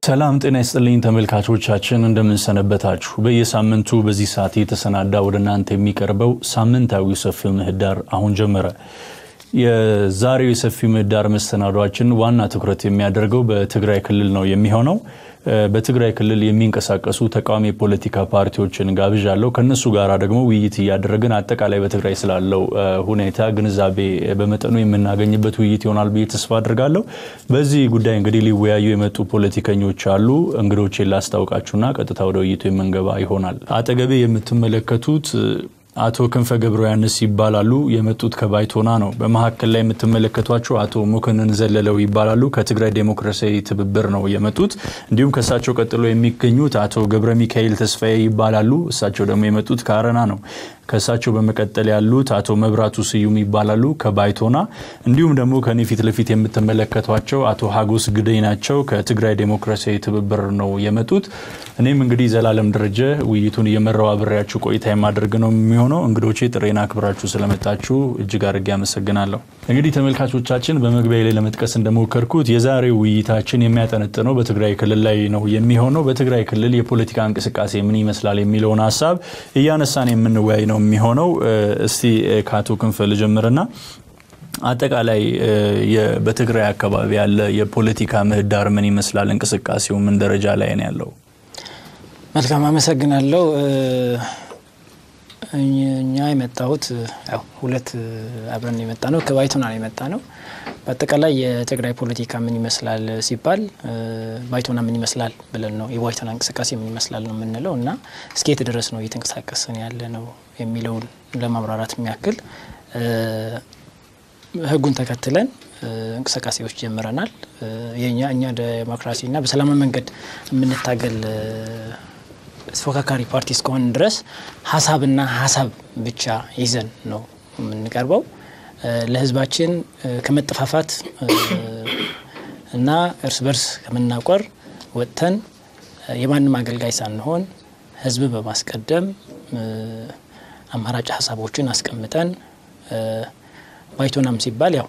ሰላም ጤና ይስጥልኝ ተመልካቾቻችን፣ እንደምንሰነበታችሁ። በየሳምንቱ በዚህ ሰዓት የተሰናዳ ወደ እናንተ የሚቀርበው ሳምንታዊ ሰፊው ምህዳር አሁን ጀመረ። የዛሬው የሰፊው ምህዳር መሰናዷችን ዋና ትኩረት የሚያደርገው በትግራይ ክልል ነው የሚሆነው። በትግራይ ክልል የሚንቀሳቀሱ ተቃዋሚ የፖለቲካ ፓርቲዎችን ጋብዣለሁ። ከነሱ ጋር ደግሞ ውይይት እያደረግን አጠቃላይ በትግራይ ስላለው ሁኔታ ግንዛቤ በመጠኑ የምናገኝበት ውይይት ይሆናል ብዬ ተስፋ አድርጋለሁ። በዚህ ጉዳይ እንግዲህ ሊወያዩ የመጡ ፖለቲከኞች አሉ። እንግዶቼን ላስታውቃችሁና ቀጥታ ወደ ውይይቱ የምንገባ ይሆናል። አጠገቤ የምትመለከቱት አቶ ክንፈ ገብረ ያንስ ይባላሉ። የመጡት ከባይቶና ነው። በመካከል ላይ የምትመለከቷቸው አቶ ሙክንን ዘለለው ይባላሉ። ከትግራይ ዴሞክራሲያዊ ትብብር ነው የመጡት። እንዲሁም ከእሳቸው ቀጥሎ የሚገኙት አቶ ገብረ ሚካኤል ተስፋዬ ይባላሉ። እሳቸው ደግሞ የመጡት ከአረና ነው። ከእሳቸው በመቀጠል ያሉት አቶ መብራቱ ስዩም ይባላሉ ከባይቶና። እንዲሁም ደግሞ ከኔ ፊት ለፊት የምትመለከቷቸው አቶ ሀጎስ ግደይ ናቸው። ከትግራይ ዴሞክራሲያዊ ትብብር ነው የመጡት። እኔም እንግዲህ ዘላለም ደረጀ ውይይቱን እየመራው አብሬያችሁ ቆይታ የማደርግ ነው የሚሆነው። እንግዶቼ ጥሬን አክብራችሁ ስለመጣችሁ እጅግ አድርጌ አመሰግናለሁ። እንግዲህ ተመልካቾቻችን በመግቢያ ላይ ለመጥቀስ እንደሞከርኩት የዛሬው ውይይታችን የሚያጠነጥነው በትግራይ ክልል ላይ ነው የሚሆነው። በትግራይ ክልል የፖለቲካ እንቅስቃሴ ምን ይመስላል የሚለውን ሀሳብ እያነሳን የምንወያይ ነው የሚሆነው። እስቲ ከአቶ ክንፈ ልጀምርና አጠቃላይ በትግራይ አካባቢ ያለ የፖለቲካ ምህዳር ምን ይመስላል? እንቅስቃሴው ምን ደረጃ ላይ ነው ያለው? መልካም አመሰግናለሁ። እኛ የመጣሁት ያው ሁለት አብረን የመጣ ነው ከባይቶና ነው የመጣ ነው። በአጠቃላይ የትግራይ ፖለቲካ ምን ይመስላል ሲባል ባይቶና ምን ይመስላል ብለን ነው የባይቶና እንቅስቃሴ ምን ይመስላል ነው የምንለው እና እስከ የት ድረስ ነው እየተንቀሳቀስን ያለ ነው የሚለውን ለማብራራት የሚያክል ሕጉን ተከትለን እንቅስቃሴዎች ጀምረናል። የኛ እኛ ዴሞክራሲና በሰላማዊ መንገድ የምንታገል ተፎካካሪ ፓርቲ እስከሆን ድረስ ሀሳብና ሀሳብ ብቻ ይዘን ነው የምንቀርበው። ለህዝባችን ከመጠፋፋት እና እርስ በርስ ከምናቆር ወጥተን የማንም አገልጋይ ሳንሆን ህዝብ በማስቀደም አማራጭ ሀሳቦችን አስቀምጠን ባይቶናም ሲባል ያው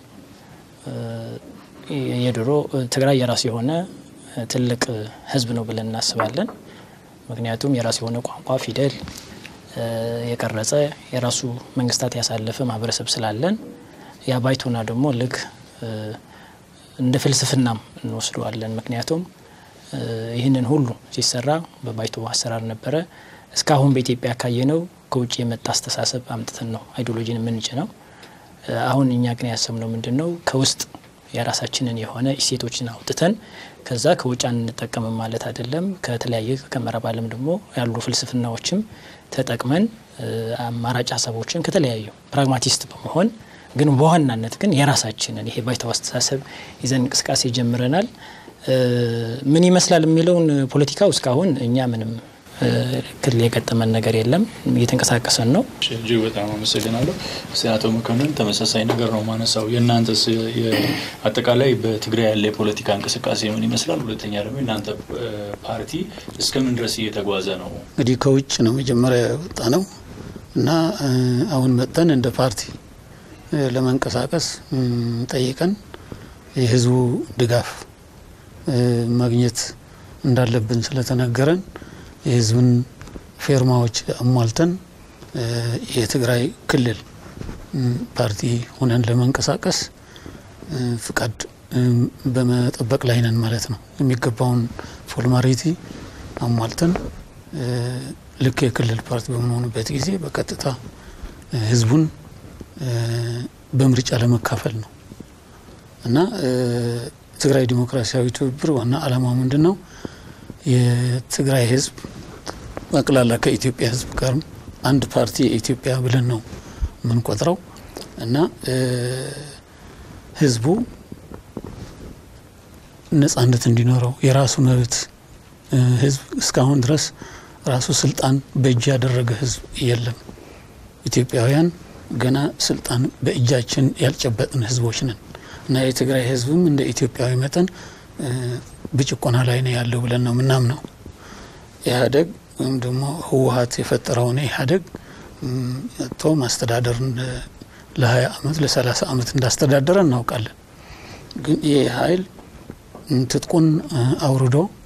የድሮ ትግራይ የራሱ የሆነ ትልቅ ህዝብ ነው ብለን እናስባለን። ምክንያቱም የራሱ የሆነ ቋንቋ፣ ፊደል የቀረጸ የራሱ መንግስታት ያሳለፈ ማህበረሰብ ስላለን ያ ባይቶና ደግሞ ልክ እንደ ፍልስፍናም እንወስደዋለን። ምክንያቱም ይህንን ሁሉ ሲሰራ በባይቶ አሰራር ነበረ። እስካሁን በኢትዮጵያ ካየነው ከውጭ የመጣ አስተሳሰብ አምጥተን ነው አይዲዮሎጂን የምንጭ ነው። አሁን እኛ ግን ያሰብነው ምንድን ነው ከውስጥ የራሳችንን የሆነ እሴቶችን አውጥተን ከዛ ከውጭ አንጠቀምም ማለት አይደለም። ከተለያየ ከምዕራብ ዓለም ደግሞ ያሉ ፍልስፍናዎችም ተጠቅመን አማራጭ ሀሳቦችን ከተለያዩ ፕራግማቲስት በመሆን ግን በዋናነት ግን የራሳችንን ይሄ ባይተው አስተሳሰብ ይዘን እንቅስቃሴ ጀምረናል። ምን ይመስላል የሚለውን ፖለቲካው እስካሁን እኛ ምንም ክል የገጠመን ነገር የለም። እየተንቀሳቀሰን ነው። እጅግ በጣም አመሰግናለሁ። አቶ መኮንን ተመሳሳይ ነገር ነው ማነሳው። የእናንተስ አጠቃላይ በትግራይ ያለ የፖለቲካ እንቅስቃሴ ምን ይመስላል? ሁለተኛ ደግሞ የእናንተ ፓርቲ እስከምን ድረስ እየተጓዘ ነው? እንግዲህ ከውጭ ነው መጀመሪያ የወጣ ነው እና አሁን መጥተን እንደ ፓርቲ ለመንቀሳቀስ ጠይቀን የህዝቡ ድጋፍ ማግኘት እንዳለብን ስለተነገረን የህዝብን ፌርማዎች አሟልተን የትግራይ ክልል ፓርቲ ሆነን ለመንቀሳቀስ ፍቃድ በመጠበቅ ላይ ነን ማለት ነው። የሚገባውን ፎርማሊቲ አሟልተን ልክ የክልል ፓርቲ በምንሆንበት ጊዜ በቀጥታ ህዝቡን በምርጫ ለመካፈል ነው እና ትግራይ ዲሞክራሲያዊ ትብብር ዋና ዓላማ ምንድን ነው? የትግራይ ህዝብ ጠቅላላ ከኢትዮጵያ ህዝብ ጋር አንድ ፓርቲ የኢትዮጵያ ብለን ነው የምንቆጥረው እና ህዝቡ ነጻነት እንዲኖረው የራሱ መብት ህዝብ እስካሁን ድረስ ራሱ ስልጣን በእጅ ያደረገ ህዝብ የለም። ኢትዮጵያውያን ገና ስልጣን በእጃችን ያልጨበጥን ህዝቦች ነን እና የትግራይ ህዝብም እንደ ኢትዮጵያዊ መጠን በጭቆና ላይ ነው ያለው ብለን ነው ምናምነው። ኢህአዴግ ወይም ደግሞ ህወሀት የፈጠረውን ኢህአዴግ መጥቶ ማስተዳደር ለ20 ዓመት ለ30 ዓመት እንዳስተዳደረ እናውቃለን። ግን ይህ ኃይል ትጥቁን አውርዶ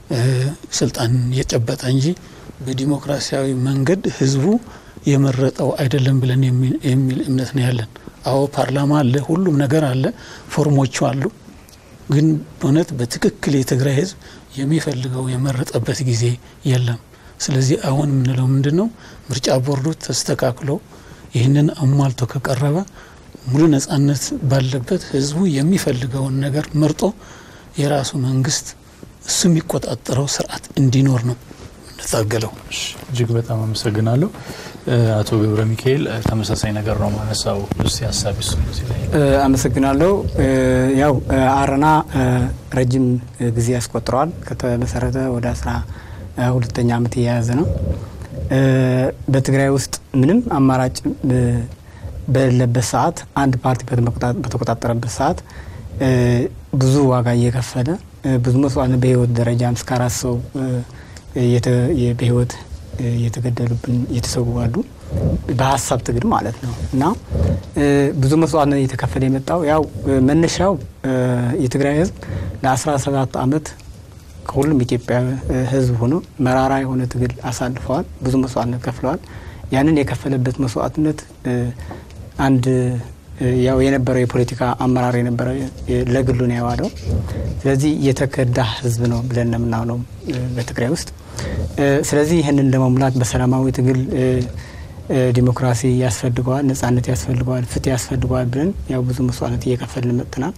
ስልጣን የጨበጠ እንጂ በዲሞክራሲያዊ መንገድ ህዝቡ የመረጠው አይደለም ብለን የሚል እምነት ነው ያለን። አዎ ፓርላማ አለ፣ ሁሉም ነገር አለ፣ ፎርሞቹ አሉ። ግን እውነት በትክክል የትግራይ ህዝብ የሚፈልገው የመረጠበት ጊዜ የለም። ስለዚህ አሁን የምንለው ምንድን ነው? ምርጫ ቦርዱ ተስተካክሎ ይህንን አሟልቶ ከቀረበ ሙሉ ነጻነት ባለበት ህዝቡ የሚፈልገውን ነገር መርጦ የራሱ መንግስት እሱ የሚቆጣጠረው ስርዓት እንዲኖር ነው የምንታገለው። እጅግ በጣም አመሰግናለሁ። አቶ ገብረ ሚካኤል ተመሳሳይ ነገር ነው ማነሳው። እስቲ ሀሳብ ሱ አመሰግናለሁ። ያው አረና ረጅም ጊዜ ያስቆጥረዋል። ከተመሰረተ ወደ አስራ ሁለተኛ ዓመት እየያዘ ነው። በትግራይ ውስጥ ምንም አማራጭ በሌለበት ሰዓት አንድ ፓርቲ በተቆጣጠረበት ሰዓት ብዙ ዋጋ እየከፈለ ብዙ መስዋዕት በህይወት ደረጃም እስከ አራት ሰው በህይወት እየተገደሉብን እየተሰዉ አሉ። በሀሳብ ትግል ማለት ነው እና ብዙ መስዋዕትነት እየተከፈለ የመጣው ያው መነሻው የትግራይ ህዝብ ለ17 ዓመት ከሁሉም ኢትዮጵያ ህዝብ ሆኖ መራራ የሆነ ትግል አሳልፈዋል። ብዙ መስዋዕትነት ከፍለዋል። ያንን የከፈለበት መስዋዕትነት አንድ ያው የነበረው የፖለቲካ አመራር የነበረው ለግሉ ነው ያዋለው። ስለዚህ የተከዳ ህዝብ ነው ብለን ነው የምናምነው በትግራይ ውስጥ። ስለዚህ ይህንን ለመሙላት በሰላማዊ ትግል ዲሞክራሲ ያስፈልገዋል፣ ነጻነት ያስፈልገዋል፣ ፍትህ ያስፈልገዋል ብለን ያው ብዙ መስዋዕትነት እየከፈልን መጥተናል።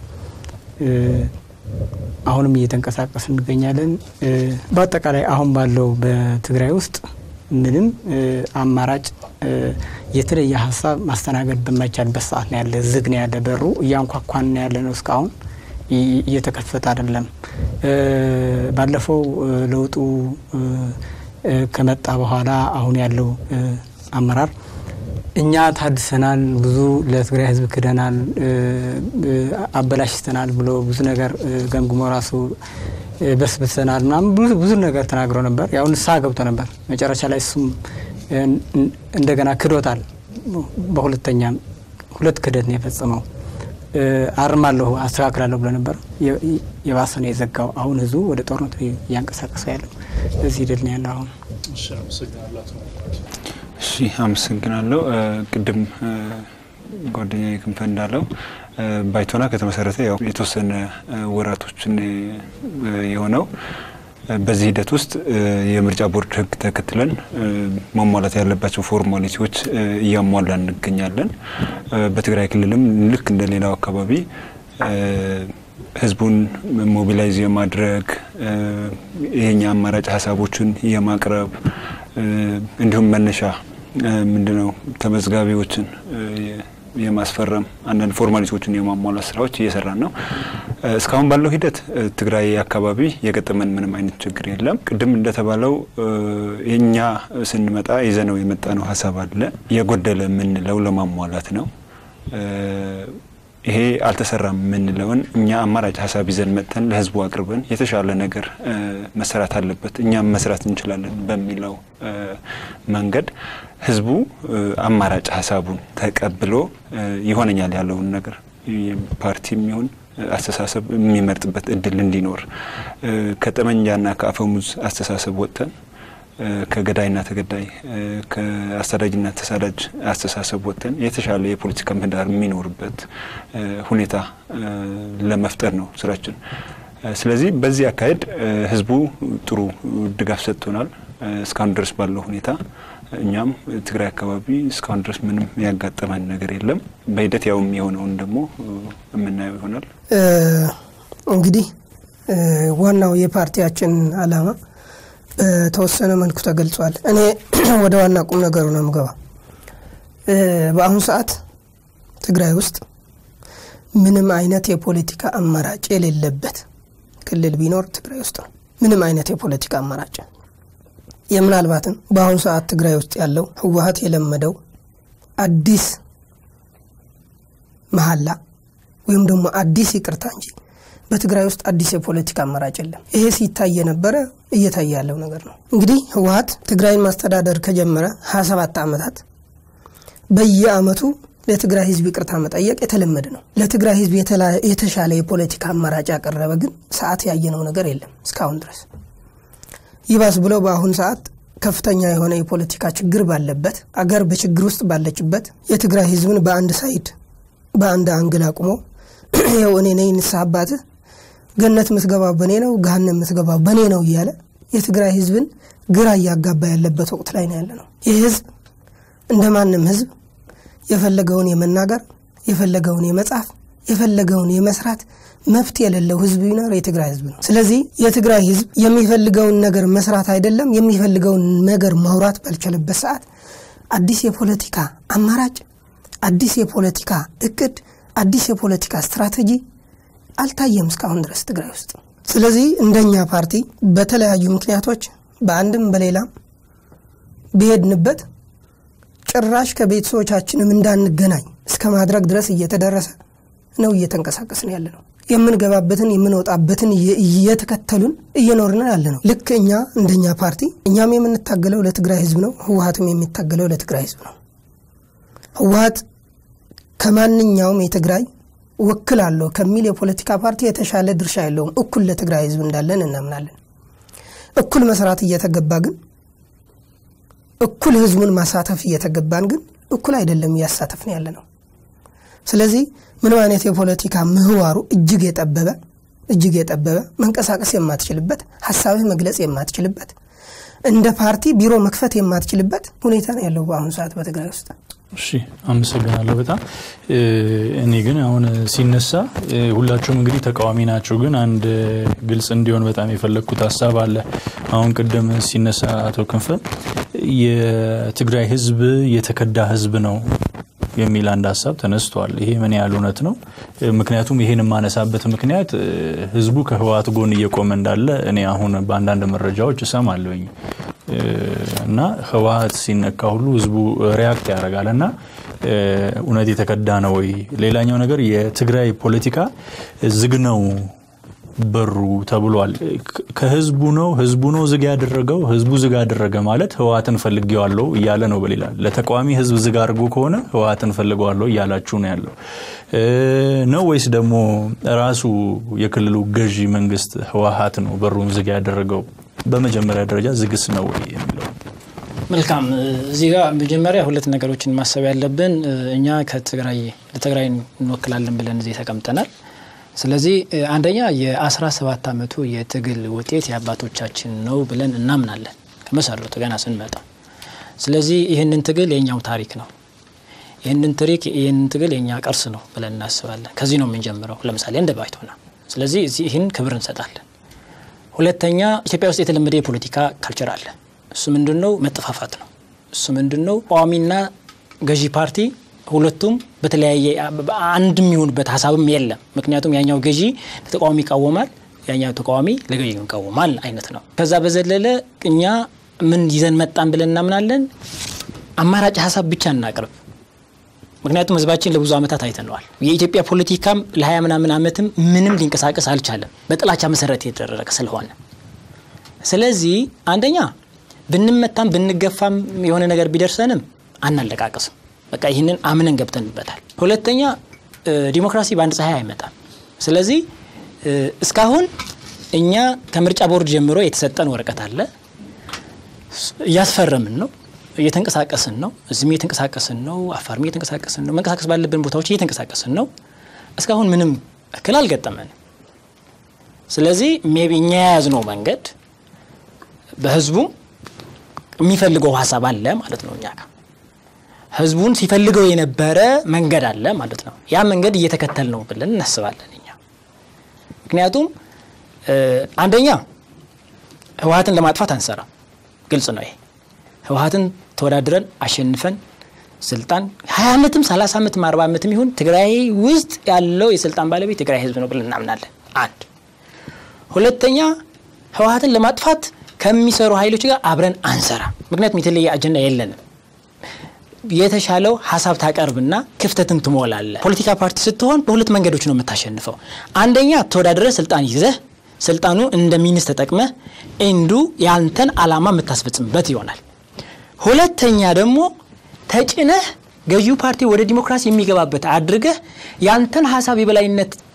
አሁንም እየተንቀሳቀስ እንገኛለን። በአጠቃላይ አሁን ባለው በትግራይ ውስጥ ምንም አማራጭ የተለየ ሀሳብ ማስተናገድ በማይቻልበት ሰዓት ነው ያለ። ዝግ ነው ያለ በሩ እያንኳኳን ነው ያለ ነው። እስካሁን እየተከፈተ አይደለም። ባለፈው ለውጡ ከመጣ በኋላ አሁን ያለው አመራር እኛ ታድሰናል፣ ብዙ ለትግራይ ህዝብ ክደናል፣ አበላሽተናል ብሎ ብዙ ነገር ገምግሞ ራሱ በስብሰናል ምናምን ብዙ ነገር ተናግሮ ነበር። ያው ንስሐ ገብቶ ነበር። መጨረሻ ላይ እሱም እንደገና ክዶታል። በሁለተኛም ሁለት ክደት ነው የፈጸመው። አርማለሁ አስተካክላለሁ ብሎ ነበር። የባሰ ነው የዘጋው። አሁን ህዝቡ ወደ ጦርነት እያንቀሳቀሰ ያለው እዚህ ሂደት ነው ያለው አሁን እሺ አመሰግናለሁ። ቅድም ጓደኛ ክንፈ እንዳለው ባይቶና ከተመሰረተ ያው የተወሰነ ወራቶችን የሆነው በዚህ ሂደት ውስጥ የምርጫ ቦርድ ህግ ተከትለን ማሟላት ያለባቸው ፎርማሊቲዎች እያሟላን እንገኛለን። በትግራይ ክልልም ልክ እንደ ሌላው አካባቢ ህዝቡን ሞቢላይዝ የማድረግ ይሄኛ አማራጭ ሀሳቦችን የማቅረብ እንዲሁም መነሻ ምንድነው ተመዝጋቢዎችን የማስፈረም አንዳንድ ፎርማሊቲዎችን የማሟላት ስራዎች እየሰራን ነው። እስካሁን ባለው ሂደት ትግራይ አካባቢ የገጠመን ምንም አይነት ችግር የለም። ቅድም እንደተባለው እኛ ስንመጣ ይዘነው የመጣነው ሀሳብ አለ የጎደለ የምንለው ለማሟላት ነው። ይሄ አልተሰራም የምንለውን እኛ አማራጭ ሀሳብ ይዘን መጥተን ለህዝቡ አቅርበን የተሻለ ነገር መሰራት አለበት እኛም መስራት እንችላለን በሚለው መንገድ ህዝቡ አማራጭ ሀሳቡን ተቀብሎ ይሆነኛል ያለውን ነገር ፓርቲም ይሁን አስተሳሰብ የሚመርጥበት እድል እንዲኖር ከጠመንጃና ከአፈሙዝ አስተሳሰብ ወጥተን ከገዳይና ተገዳይ ከአሳዳጅና ተሳዳጅ አስተሳሰብ ወጥተን የተሻለ የፖለቲካ ምህዳር የሚኖርበት ሁኔታ ለመፍጠር ነው ስራችን። ስለዚህ በዚህ አካሄድ ህዝቡ ጥሩ ድጋፍ ሰጥቶናል እስካሁን ድረስ ባለው ሁኔታ። እኛም ትግራይ አካባቢ እስካሁን ድረስ ምንም ያጋጠመን ነገር የለም። በሂደት ያው የሚሆነውን ደግሞ የምናየው ይሆናል። እንግዲህ ዋናው የፓርቲያችን አላማ በተወሰነ መልኩ ተገልጿል። እኔ ወደ ዋና ቁም ነገሩ ነው የምገባ። በአሁኑ ሰዓት ትግራይ ውስጥ ምንም አይነት የፖለቲካ አማራጭ የሌለበት ክልል ቢኖር ትግራይ ውስጥ ነው። ምንም አይነት የፖለቲካ አማራጭ የምናልባትም በአሁኑ ሰዓት ትግራይ ውስጥ ያለው ህወሀት የለመደው አዲስ መሀላ ወይም ደግሞ አዲስ ይቅርታ እንጂ በትግራይ ውስጥ አዲስ የፖለቲካ አማራጭ የለም። ይሄ ሲታይ የነበረ እየታየ ያለው ነገር ነው። እንግዲህ ህወሀት ትግራይን ማስተዳደር ከጀመረ 27 ዓመታት በየአመቱ ለትግራይ ህዝብ ይቅርታ መጠየቅ የተለመደ ነው። ለትግራይ ህዝብ የተሻለ የፖለቲካ አማራጭ ያቀረበ ግን ሰዓት ያየነው ነገር የለም እስካሁን ድረስ። ይባስ ብለው በአሁኑ ሰዓት ከፍተኛ የሆነ የፖለቲካ ችግር ባለበት አገር በችግር ውስጥ ባለችበት የትግራይ ህዝብን በአንድ ሳይድ በአንድ አንግል አቁሞ ይኸው እኔ ነኝ ንስሐ አባትህ ገነት ምትገባው በእኔ ነው ገሃነም ምትገባው በእኔ ነው እያለ የትግራይ ህዝብን ግራ እያጋባ ያለበት ወቅት ላይ ነው ያለ ነው። ይህ ህዝብ እንደ ማንም ህዝብ የፈለገውን የመናገር የፈለገውን የመጻፍ የፈለገውን የመስራት መብት የሌለው ህዝብ ቢኖር የትግራይ ህዝብ ነው። ስለዚህ የትግራይ ህዝብ የሚፈልገውን ነገር መስራት አይደለም የሚፈልገውን ነገር ማውራት ባልቻለበት ሰዓት አዲስ የፖለቲካ አማራጭ፣ አዲስ የፖለቲካ እቅድ፣ አዲስ የፖለቲካ ስትራቴጂ አልታየም እስካሁን ድረስ ትግራይ ውስጥ። ስለዚህ እንደኛ ፓርቲ በተለያዩ ምክንያቶች በአንድም በሌላም ብሄድንበት ጭራሽ ከቤተሰቦቻችንም እንዳንገናኝ እስከ ማድረግ ድረስ እየተደረሰ ነው እየተንቀሳቀስን ያለ ነው። የምንገባበትን የምንወጣበትን እየተከተሉን እየኖርን ያለ ነው። ልክ እኛ እንደኛ ፓርቲ እኛም የምንታገለው ለትግራይ ህዝብ ነው። ህወሀትም የሚታገለው ለትግራይ ህዝብ ነው። ህወሀት ከማንኛውም የትግራይ ወክል አለው ከሚል የፖለቲካ ፓርቲ የተሻለ ድርሻ የለውም። እኩል ለትግራይ ህዝብ እንዳለን እናምናለን። እኩል መስራት እየተገባ ግን እኩል ህዝቡን ማሳተፍ እየተገባን ግን እኩል አይደለም እያሳተፍን ያለ ነው። ስለዚህ ምንም አይነት የፖለቲካ ምህዋሩ እጅግ የጠበበ እጅግ የጠበበ መንቀሳቀስ የማትችልበት ሀሳብህ መግለጽ የማትችልበት እንደ ፓርቲ ቢሮ መክፈት የማትችልበት ሁኔታ ነው ያለው በአሁኑ ሰዓት በትግራይ ውስጥ። እሺ አመሰግናለሁ በጣም እኔ ግን አሁን ሲነሳ ሁላችሁም እንግዲህ ተቃዋሚ ናቸው ግን አንድ ግልጽ እንዲሆን በጣም የፈለግኩት ሀሳብ አለ አሁን ቅድም ሲነሳ አቶ ክንፈ የትግራይ ህዝብ የተከዳ ህዝብ ነው የሚል አንድ ሀሳብ ተነስቷል ይሄ ምን ያህል እውነት ነው ምክንያቱም ይሄን የማነሳበት ምክንያት ህዝቡ ከህወሓት ጎን እየቆመ እንዳለ እኔ አሁን በአንዳንድ መረጃዎች እሰማለሁኝ እና ህወሓት ሲነካ ሁሉ ህዝቡ ሪያክት ያደርጋል እና እውነት የተከዳ ነው ወይ? ሌላኛው ነገር የትግራይ ፖለቲካ ዝግ ነው በሩ ተብሏል። ከህዝቡ ነው ህዝቡ ነው ዝግ ያደረገው። ህዝቡ ዝግ ያደረገ ማለት ህወሓትን ፈልጌዋለሁ እያለ ነው። በሌላ ለተቃዋሚ ህዝብ ዝግ አድርጎ ከሆነ ህወሓትን ፈልገዋለሁ እያላችሁ ነው ያለው ነው ወይስ ደግሞ ራሱ የክልሉ ገዢ መንግስት ህወሓት ነው በሩን ዝግ ያደረገው? በመጀመሪያ ደረጃ ዝግስ ነው ወይ የሚለው መልካም እዚህ ጋር መጀመሪያ ሁለት ነገሮችን ማሰብ ያለብን እኛ ከትግራይ ለትግራይ እንወክላለን ብለን እዚህ ተቀምጠናል ስለዚህ አንደኛ የ17 ዓመቱ የትግል ውጤት የአባቶቻችን ነው ብለን እናምናለን ከመሰረቱ ገና ስንመጣ ስለዚህ ይህንን ትግል የኛው ታሪክ ነው ይህንን ትሪክ ይህንን ትግል የኛ ቅርስ ነው ብለን እናስባለን ከዚህ ነው የምንጀምረው ለምሳሌ እንደ ባይቶና ስለዚህ ይህን ክብር እንሰጣለን ሁለተኛ ኢትዮጵያ ውስጥ የተለመደ የፖለቲካ ካልቸር አለ እሱ ምንድን ነው መጠፋፋት ነው እሱ ምንድን ነው ቋሚና ገዢ ፓርቲ ሁለቱም በተለያየ አንድ የሚሆኑበት ሀሳብም የለም ምክንያቱም ያኛው ገዢ ለተቃዋሚ ይቃወማል ያኛው ተቃዋሚ ለገዢ ይቃወማል አይነት ነው ከዛ በዘለለ እኛ ምን ይዘን መጣን ብለን እናምናለን አማራጭ ሀሳብ ብቻ እናቅርብ ምክንያቱም ህዝባችን ለብዙ ዓመታት አይተነዋል የኢትዮጵያ ፖለቲካም ለሀያ ምናምን ዓመትም ምንም ሊንቀሳቀስ አልቻለም በጥላቻ መሰረት የተደረገ ስለሆነ ስለዚህ አንደኛ ብንመታም ብንገፋም የሆነ ነገር ቢደርሰንም አናለቃቅስም በቃ ይህንን አምነን ገብተንበታል ሁለተኛ ዲሞክራሲ በአንድ ፀሐይ አይመጣም ስለዚህ እስካሁን እኛ ከምርጫ ቦርድ ጀምሮ የተሰጠን ወረቀት አለ እያስፈረምን ነው እየተንቀሳቀስን ነው እዚህም እየተንቀሳቀስን ነው አፋርም እየተንቀሳቀስን ነው መንቀሳቀስ ባለብን ቦታዎች እየተንቀሳቀስን ነው እስካሁን ምንም እክል አልገጠመንም ስለዚህ ሜቢ እኛ የያዝነው መንገድ በህዝቡም የሚፈልገው ሀሳብ አለ ማለት ነው እኛ ጋር ህዝቡን ሲፈልገው የነበረ መንገድ አለ ማለት ነው ያ መንገድ እየተከተል ነው ብለን እናስባለን እኛ ምክንያቱም አንደኛ ህወሀትን ለማጥፋት አንሰራም ግልጽ ነው ይሄ ህወሀትን ተወዳድረን አሸንፈን ስልጣን ሀያ ዓመትም ሰላሳ ዓመትም አርባ ዓመትም ይሁን ትግራይ ውስጥ ያለው የስልጣን ባለቤት ትግራይ ህዝብ ነው ብለን እናምናለን አንድ ሁለተኛ ህወሀትን ለማጥፋት ከሚሰሩ ኃይሎች ጋር አብረን አንሰራ ምክንያቱም የተለየ አጀንዳ የለንም የተሻለው ሀሳብ ታቀርብና ክፍተትን ትሞላለ ፖለቲካ ፓርቲ ስትሆን በሁለት መንገዶች ነው የምታሸንፈው አንደኛ ተወዳድረ ስልጣን ይዘህ ስልጣኑ እንደ ሚኒስ ተጠቅመህ እንዱ ያንተን አላማ የምታስፈጽምበት ይሆናል ሁለተኛ ደግሞ ተጭነህ ገዢው ፓርቲ ወደ ዲሞክራሲ የሚገባበት አድርገህ ያንተን ሀሳብ የበላይነት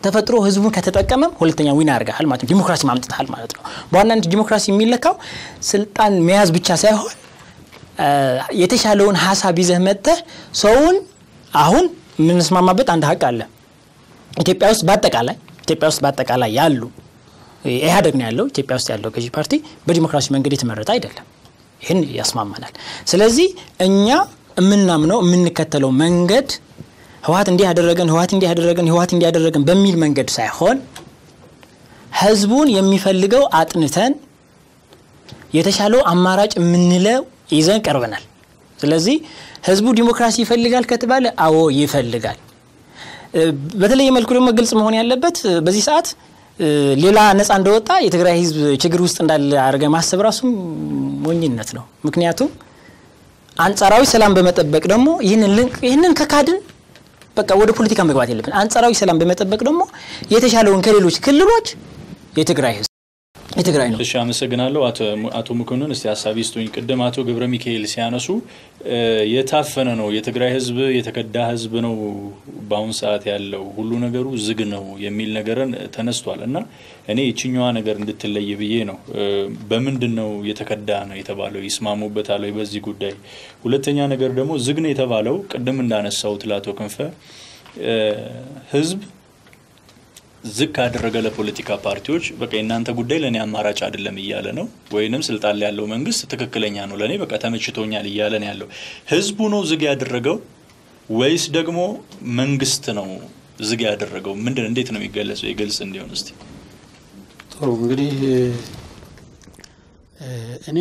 ተፈጥሮ ህዝቡን ከተጠቀመም ሁለተኛ ዊን ያደርግሃል ማለት ነው። ዲሞክራሲ ማምጥታል ማለት ነው። በዋናነት ዲሞክራሲ የሚለካው ስልጣን መያዝ ብቻ ሳይሆን የተሻለውን ሀሳብ ይዘህ መጥተህ ሰውን አሁን የምንስማማበት አንድ ሀቅ አለ። ኢትዮጵያ ውስጥ በአጠቃላይ ኢትዮጵያ ውስጥ በአጠቃላይ ያሉ ኢህአዴግ ነው ያለው ኢትዮጵያ ውስጥ ያለው ገዢ ፓርቲ በዲሞክራሲ መንገድ የተመረጠ አይደለም። ይህን ያስማማናል። ስለዚህ እኛ የምናምነው የምንከተለው መንገድ ህወሀት እንዲህ ያደረገን ህወሀት እንዲህ ያደረገን ህወሀት እንዲህ ያደረገን በሚል መንገድ ሳይሆን ህዝቡን የሚፈልገው አጥንተን የተሻለው አማራጭ የምንለው ይዘን ቀርበናል። ስለዚህ ህዝቡ ዲሞክራሲ ይፈልጋል ከተባለ አዎ ይፈልጋል። በተለየ መልኩ ደግሞ ግልጽ መሆን ያለበት በዚህ ሰዓት ሌላ ነፃ እንደወጣ የትግራይ ህዝብ ችግር ውስጥ እንዳለ አድርገ ማሰብ ራሱ ሞኝነት ነው። ምክንያቱም አንጻራዊ ሰላም በመጠበቅ ደግሞ ይህንን ከካድን በቃ ወደ ፖለቲካ መግባት የለብን። አንጻራዊ ሰላም በመጠበቅ ደግሞ የተሻለውን ከሌሎች ክልሎች የትግራይ ህዝብ የትግራይ ነው። እሺ፣ አመሰግናለሁ አቶ ሙክንን። እስቲ ሀሳቢ ስጡኝ። ቅድም አቶ ገብረ ሚካኤል ሲያነሱ የታፈነ ነው የትግራይ ህዝብ የተከዳ ህዝብ ነው በአሁን ሰዓት ያለው ሁሉ ነገሩ ዝግ ነው የሚል ነገርን ተነስቷል እና እኔ የችኛዋ ነገር እንድትለይ ብዬ ነው። በምንድን ነው የተከዳ ነው የተባለው? ይስማሙበታል ወይ በዚህ ጉዳይ? ሁለተኛ ነገር ደግሞ ዝግ ነው የተባለው ቅድም እንዳነሳሁት ለአቶ ክንፈ ህዝብ ዝቅ ካደረገ ለፖለቲካ ፓርቲዎች በቃ የእናንተ ጉዳይ ለእኔ አማራጭ አይደለም እያለ ነው፣ ወይንም ስልጣን ላይ ያለው መንግስት ትክክለኛ ነው ለእኔ በቃ ተመችቶኛል እያለ ነው ያለው። ህዝቡ ነው ዝግ ያደረገው ወይስ ደግሞ መንግስት ነው ዝግ ያደረገው? ምንድን እንዴት ነው የሚገለጸው? የግልጽ እንዲሆን እስቲ። ጥሩ እንግዲህ እኔ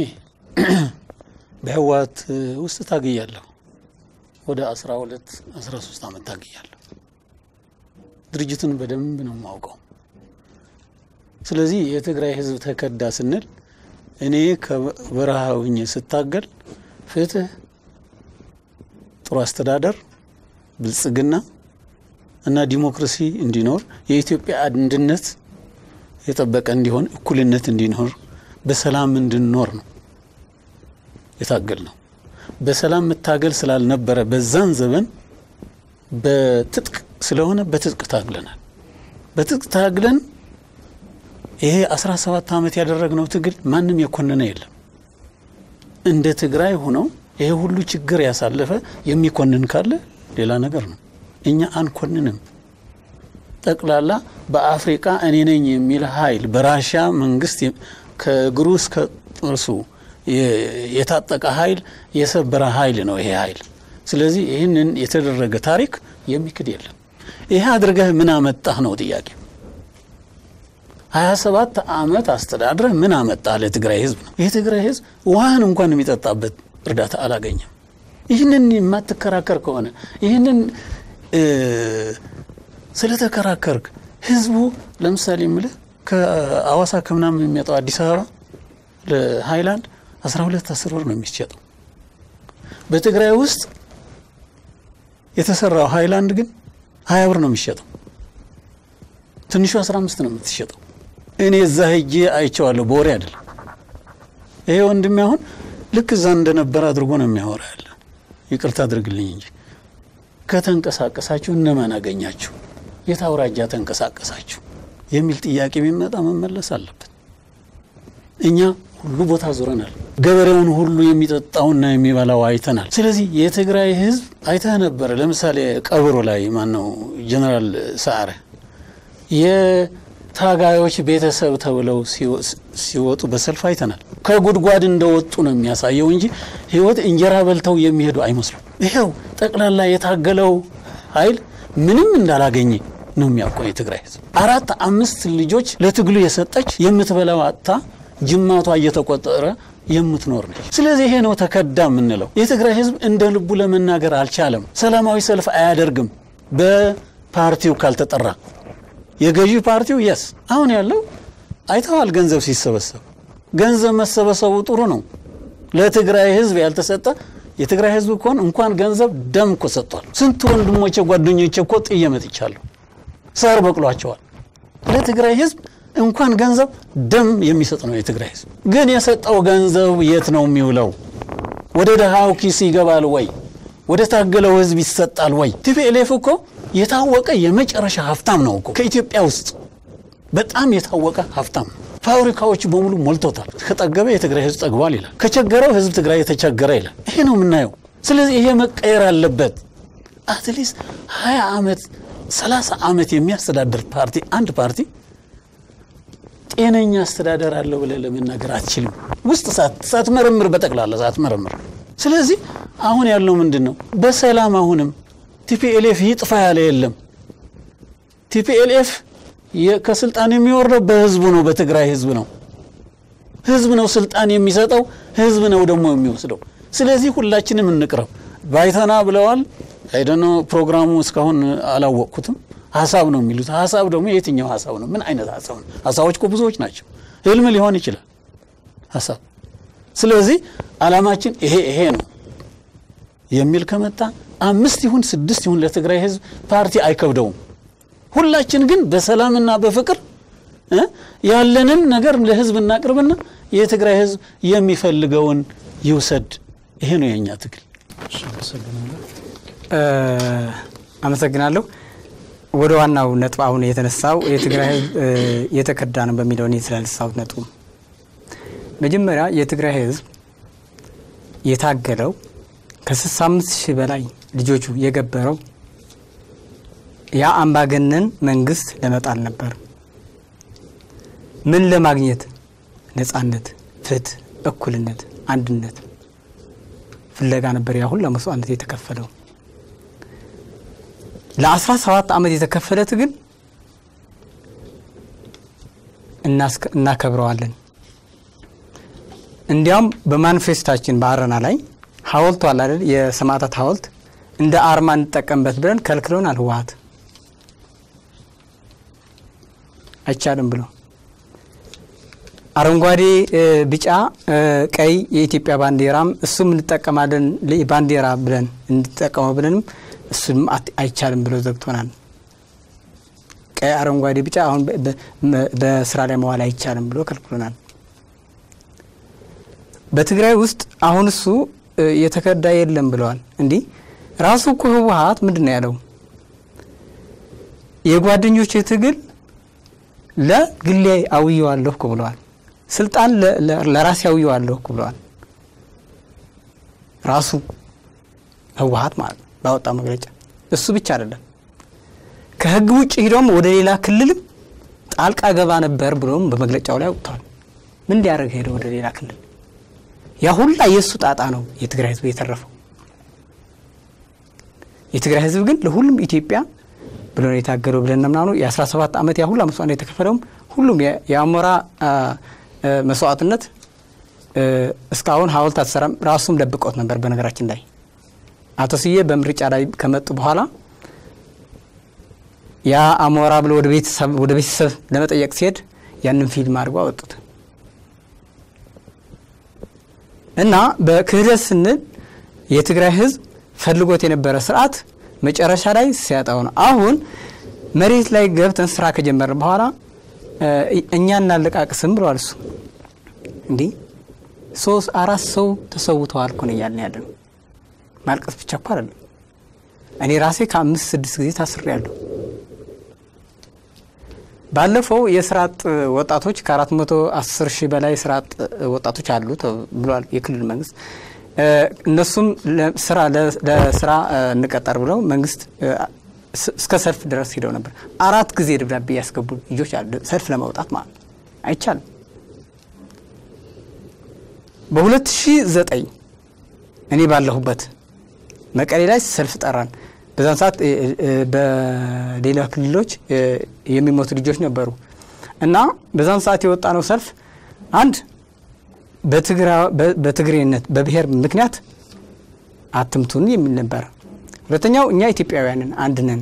በህወሓት ውስጥ ታግያለሁ። ወደ 12 13 ዓመት ታግያለሁ። ድርጅቱን በደንብ ነው የማውቀው። ስለዚህ የትግራይ ህዝብ ተከዳ ስንል እኔ ከበረሃ ሁኜ ስታገል ፍትህ፣ ጥሩ አስተዳደር፣ ብልጽግና እና ዲሞክራሲ እንዲኖር የኢትዮጵያ አንድነት የጠበቀ እንዲሆን፣ እኩልነት እንዲኖር፣ በሰላም እንድንኖር ነው የታገል ነው። በሰላም መታገል ስላልነበረ በዛን ዘመን በትጥቅ ስለሆነ በትጥቅ ታግለናል። በትጥቅ ታግለን ይሄ 17 ዓመት ያደረግነው ትግል ማንም የኮነነ የለም። እንደ ትግራይ ሆነው ይሄ ሁሉ ችግር ያሳለፈ የሚኮንን ካለ ሌላ ነገር ነው። እኛ አንኮንንም። ጠቅላላ በአፍሪቃ እኔ ነኝ የሚል ኃይል በራሻ መንግስት ከእግሩ እስከ ጥርሱ የታጠቀ ኃይል የሰበረ ኃይል ነው ይሄ ኃይል። ስለዚህ ይህንን የተደረገ ታሪክ የሚክድ የለም። ይሄ አድርገህ ምን አመጣህ ነው ጥያቄ። ሀያ ሰባት አመት አስተዳድረህ ምን አመጣህ ለትግራይ ህዝብ ነው። የትግራይ ህዝብ ውሃን እንኳን የሚጠጣበት እርዳታ አላገኘም። ይህንን የማትከራከር ከሆነ ይህንን ስለተከራከርክ ህዝቡ ለምሳሌ የምልህ ከአዋሳ ከምናምን የሚመጣው አዲስ አበባ ለሀይላንድ 12 10 ብር ነው የሚሸጠው። በትግራይ ውስጥ የተሰራው ሃይላንድ ግን ሀያ ብር ነው የሚሸጠው። ትንሹ 15 ነው የምትሸጠው። እኔ እዛ ሄጄ አይቼዋለሁ፣ በወሬ አይደለም። ይሄ ወንድሜ አሁን ልክ እዛ እንደነበረ አድርጎ ነው የሚያወራ ያለ። ይቅርታ አድርግልኝ እንጂ ከተንቀሳቀሳችሁ እነማን አገኛችሁ? የት አውራጃ ተንቀሳቀሳችሁ? የሚል ጥያቄ ቢመጣ መመለስ አለበት። እኛ ሁሉ ቦታ ዙረናል። ገበሬውን ሁሉ የሚጠጣውና የሚበላው አይተናል። ስለዚህ የትግራይ ህዝብ አይተህ ነበረ። ለምሳሌ ቀብሮ ላይ ማነው ጀነራል ሰዓረ የታጋዮች ቤተሰብ ተብለው ሲወጡ በሰልፍ አይተናል። ከጉድጓድ እንደወጡ ነው የሚያሳየው እንጂ ህይወት እንጀራ በልተው የሚሄዱ አይመስሉም። ይኸው ጠቅላላ የታገለው ኃይል ምንም እንዳላገኘ ነው የሚያውቀው የትግራይ ህዝብ። አራት አምስት ልጆች ለትግሉ የሰጠች የምትበላው አጥታ ጅማቷ እየተቆጠረ የምትኖር ነች። ስለዚህ ይሄ ነው ተከዳ የምንለው። የትግራይ ህዝብ እንደ ልቡ ለመናገር አልቻለም። ሰላማዊ ሰልፍ አያደርግም በፓርቲው ካልተጠራ። የገዢ ፓርቲው የስ አሁን ያለው አይተዋል። ገንዘብ ሲሰበሰብ ገንዘብ መሰበሰቡ ጥሩ ነው። ለትግራይ ህዝብ ያልተሰጠ የትግራይ ህዝብ እኮን እንኳን ገንዘብ ደም እኮ ሰጥቷል። ስንት ወንድሞቼ ጓደኞቼ እኮ ጥዬ መጥቻለሁ። ሳር በቅሏቸዋል። ለትግራይ ህዝብ እንኳን ገንዘብ ደም የሚሰጥ ነው የትግራይ ህዝብ። ግን የሰጠው ገንዘብ የት ነው የሚውለው? ወደ ድሃው ኪስ ይገባል ወይ? ወደ ታገለው ህዝብ ይሰጣል ወይ? ቲፒኤልኤፍ እኮ የታወቀ የመጨረሻ ሀብታም ነው እኮ ከኢትዮጵያ ውስጥ በጣም የታወቀ ሀብታም ነው። ፋብሪካዎች በሙሉ ሞልቶታል። ከጠገበ የትግራይ ህዝብ ጠግቧል ይላል። ከቸገረው ህዝብ ትግራይ የተቸገረ ይላል። ይሄ ነው የምናየው። ስለዚህ ይሄ መቀየር አለበት። አትሊስት ሀያ ዓመት ሰላሳ ዓመት የሚያስተዳድር ፓርቲ አንድ ፓርቲ ጤነኛ አስተዳደር አለው ብለህ ለመናገር አትችልም። ውስጥ ሳትመረምር በጠቅላላ ሳትመረምር። ስለዚህ አሁን ያለው ምንድን ነው? በሰላም አሁንም ቲፒኤልኤፍ ይጥፋ ያለ የለም። ቲፒኤልኤፍ ከስልጣን የሚወርደው በህዝቡ ነው፣ በትግራይ ህዝብ ነው። ህዝብ ነው ስልጣን የሚሰጠው፣ ህዝብ ነው ደግሞ የሚወስደው። ስለዚህ ሁላችንም እንቅረብ። ባይተና ብለዋል። አይደኖ ፕሮግራሙ እስካሁን አላወቅኩትም። ሀሳብ ነው የሚሉት። ሀሳብ ደግሞ የትኛው ሀሳብ ነው? ምን አይነት ሀሳብ ነው? ሀሳቦች እኮ ብዙዎች ናቸው። ህልም ሊሆን ይችላል ሀሳብ። ስለዚህ አላማችን ይሄ ይሄ ነው የሚል ከመጣ አምስት ይሁን ስድስት ይሁን ለትግራይ ህዝብ ፓርቲ አይከብደውም። ሁላችን ግን በሰላምና በፍቅር ያለንን ነገር ለህዝብ እናቅርብና የትግራይ ህዝብ የሚፈልገውን ይውሰድ። ይሄ ነው የእኛ ትግል። አመሰግናለሁ። ወደ ዋናው ነጥብ አሁን የተነሳው የትግራይ ህዝብ የተከዳ ነው በሚለው እኔ ስላነሳሁት ነጥቡ መጀመሪያ የትግራይ ህዝብ የታገለው ከ65 ሺህ በላይ ልጆቹ የገበረው ያ አምባገነን መንግስት ለመጣል ነበር። ምን ለማግኘት? ነጻነት፣ ፍትህ፣ እኩልነት፣ አንድነት ፍለጋ ነበር ያ ሁላ መስዋዕትነት የተከፈለው። ለ17 ዓመት የተከፈለ ትግል እናከብረዋለን። እንዲያውም በማኒፌስታችን በአረና ላይ ሀውልቱ አለ አይደል? የሰማዕታት ሀውልት እንደ አርማ እንጠቀምበት ብለን ከልክለውናል። ህወሓት አይቻልም ብሎ አረንጓዴ፣ ቢጫ፣ ቀይ የኢትዮጵያ ባንዲራም እሱም እንጠቀማለን ባንዲራ ብለን እንጠቀመው ብለንም እሱም አይቻልም ብሎ ዘግቶናል። ቀይ፣ አረንጓዴ፣ ቢጫ አሁን በስራ ላይ መዋል አይቻልም ብሎ ከልክሎናል። በትግራይ ውስጥ አሁን እሱ የተከዳ የለም ብለዋል። እንዲህ ራሱ እኮ ህወሓት ምንድን ነው ያለው? የጓደኞች ትግል ለግሌ አውየዋለሁ እኮ ብለዋል። ስልጣን ለራሴ አውየዋለሁ እኮ ብለዋል። ራሱ ህወሓት ማለት ነው ባወጣው መግለጫ። እሱ ብቻ አይደለም ከህግ ውጭ ሂዶም ወደ ሌላ ክልልም ጣልቃ ገባ ነበር ብሎም በመግለጫው ላይ አውጥተዋል። ምን እንዲያደርግ ሄደ ወደ ሌላ ክልል? ያ ሁላ የእሱ ጣጣ ነው የትግራይ ህዝብ የተረፈው። የትግራይ ህዝብ ግን ለሁሉም ኢትዮጵያ ብሎ ነው የታገለው ብለን ነምናኑ የ17 ዓመት ያ ሁላ መስዋዕት የተከፈለውም ሁሉም የአሞራ መስዋዕትነት እስካሁን ሀውልት አትሰራም። ራሱም ደብቆት ነበር። በነገራችን ላይ አቶ ስዬ በምርጫ ላይ ከመጡ በኋላ ያ አሞራ ብሎ ወደ ቤተሰብ ለመጠየቅ ሲሄድ ያንን ፊልም አድርጎ አወጡት እና በክህደት ስንል የትግራይ ህዝብ ፈልጎት የነበረ ስርዓት መጨረሻ ላይ ሲያጣው ነው። አሁን መሬት ላይ ገብተን ስራ ከጀመርን በኋላ እኛ እናለቃቅስም ብለዋል። እሱ እንዲህ ሶስት አራት ሰው ተሰውተዋል እኮ ነው እያልን ያለ ነው። ማልቀስ ብቻ እኮ አይደለም። እኔ ራሴ ከአምስት ስድስት ጊዜ ታስሬያለሁ። ባለፈው የስራ አጥ ወጣቶች ከአራት መቶ አስር ሺህ በላይ የስራ አጥ ወጣቶች አሉ ብሏል የክልል መንግስት። እነሱም ስራ ለስራ እንቀጠር ብለው መንግስት እስከ ሰልፍ ድረስ ሂደው ነበር። አራት ጊዜ ደብዳቤ ያስገቡ ልጆች አሉ ሰልፍ ለመውጣት ማለት አይቻልም። በ2009 እኔ ባለሁበት መቀሌ ላይ ሰልፍ ጠራን። በዛን ሰዓት በሌላ ክልሎች የሚሞቱ ልጆች ነበሩ እና በዛን ሰዓት የወጣ ነው ሰልፍ አንድ በትግሬነት በብሔር ምክንያት አትምቱን የሚል ነበር። ሁለተኛው እኛ ኢትዮጵያውያንን አንድ ነን፣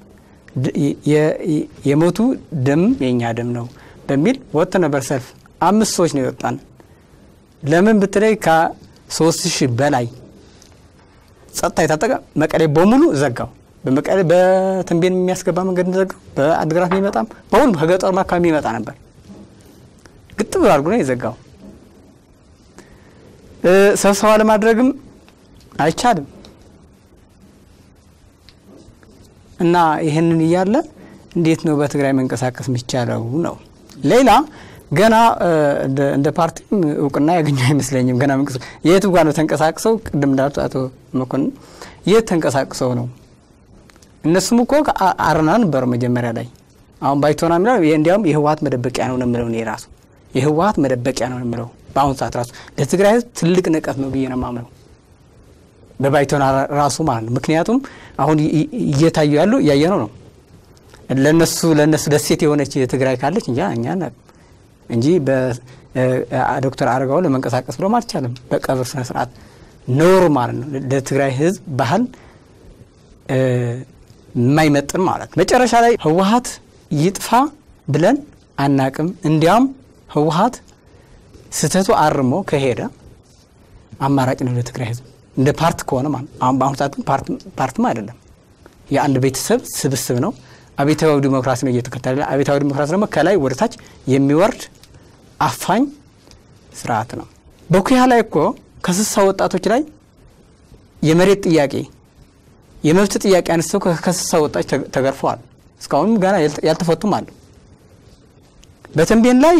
የሞቱ ደም የእኛ ደም ነው በሚል ወጥቶ ነበር ሰልፍ። አምስት ሰዎች ነው የወጣን። ለምን ብትለይ ከሶስት ሺህ በላይ ጸጥታ የታጠቀ መቀሌ በሙሉ ዘጋው። በመቀሌ በተንቤን የሚያስገባ መንገድ ዘጋው። በአድግራት የሚመጣም በሁሉም ከገጠሩ አካባቢ የሚመጣ ነበር። ግጥም አድርጎ ነው የዘጋው። ስብሰባ ለማድረግም አይቻልም እና ይህንን እያለ እንዴት ነው በትግራይ መንቀሳቀስ የሚቻለው ነው። ሌላ ገና እንደ ፓርቲም እውቅና ያገኘ አይመስለኝም። ገና የቱ ጋር ነው ተንቀሳቅሰው ቅድም እንዳሉት አቶ መኮንን የት ተንቀሳቅሰው ነው? እነሱም እኮ አረና ነበሩ መጀመሪያ ላይ። አሁን ባይቶና የሚለው እንዲያውም የህወሀት መደበቂያ ነው የምለው እኔ ራሱ የህወሀት መደበቂያ ነው የምለው በአሁኑ ሰዓት ራሱ ለትግራይ ህዝብ ትልቅ ንቀት ነው ብዬ ነው የማምነው በባይቶና ራሱ ማለት ነው። ምክንያቱም አሁን እየታዩ ያሉ እያየነው ነው። ለነሱ ለነሱ ደሴት የሆነች ትግራይ ካለች እንጃ እኛ እንጂ በዶክተር አረጋው ለመንቀሳቀስ ብሎም አልቻለም። በቀብር ስነ ስርዓት ኖሩ ማለት ነው። ለትግራይ ህዝብ ባህል የማይመጥን ማለት ነው። መጨረሻ ላይ ህወሀት ይጥፋ ብለን አናቅም። እንዲያውም ህወሀት ስህተቱ አርሞ ከሄደ አማራጭ ነው ለትግራይ ህዝብ እንደ ፓርት ከሆነ ማለት አሁን በአሁኑ ሰዓት ግን ፓርትም አይደለም፣ የአንድ ቤተሰብ ስብስብ ነው። አብዮታዊ ዲሞክራሲ ነው እየተከተለ። አብዮታዊ ዲሞክራሲ ደግሞ ከላይ ወደ ታች የሚወርድ አፋኝ ስርዓት ነው። በኩያ ላይ እኮ ከስሳ ወጣቶች ላይ የመሬት ጥያቄ የመብት ጥያቄ አንስተው ከስሳ ወጣቶች ተገርፈዋል። እስካሁንም ገና ያልተፈቱም አሉ። በተንቤን ላይ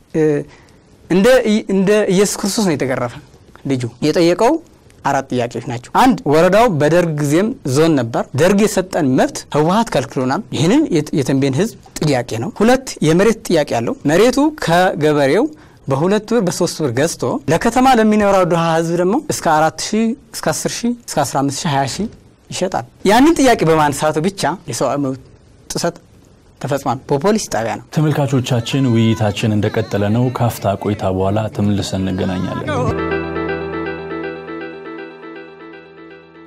እንደ ኢየሱስ ክርስቶስ ነው የተገረፈ ልጁ የጠየቀው አራት ጥያቄዎች ናቸው። አንድ ወረዳው በደርግ ጊዜም ዞን ነበር። ደርግ የሰጠን መብት ህወሀት ከልክሎናል። ይህንን የተንቤን ህዝብ ጥያቄ ነው። ሁለት የመሬት ጥያቄ አለው። መሬቱ ከገበሬው በሁለት ብር በሶስት ብር ገዝቶ ለከተማ ለሚኖራው ድሃ ህዝብ ደግሞ እስከ አራት ሺህ እስከ አስር ሺህ እስከ አስራ አምስት ሺህ ሀያ ሺህ ይሸጣል። ያንን ጥያቄ በማንሳቱ ብቻ የሰብአዊ መብት ጥሰት ተፈጽሟል። በፖሊስ ጣቢያ ነው። ተመልካቾቻችን ውይይታችን እንደቀጠለ ነው። ካፍታ ቆይታ በኋላ ተመልሰን እንገናኛለን።